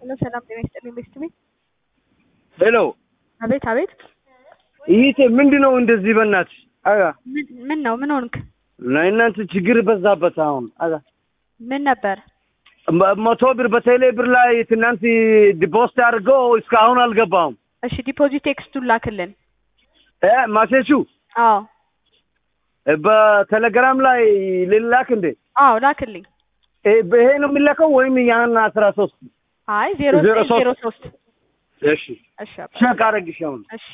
ሄሎ ሰላም ጤና ይስጥልኝ ቤስት ቤት ሄሎ አቤት አቤት ይሄ ምንድን ነው እንደዚህ? በእናትሽ አጋ ምን ምን ነው ምን ሆንክ እናንተ ችግር በዛበት። አሁን አጋ ምን ነበር መ- መቶ ብር በቴሌ ብር ላይ ትናንት ዲፖስት አድርገው እስካሁን አልገባም። እሺ ዲፖዚት ቴክስቱን ላክልን እ ማሴቹ አዎ በቴሌግራም ላይ ልላክ እንዴ? አዎ ላክልኝ እ ይሄ ነው የሚላከው ወይም ያን አስራ ሶስት አይ ዜሮ ዜሮ ዘጠኝ ዜሮ ሶስት እሺ እሺ አባ ሸክ አረግሽ አሁን እሺ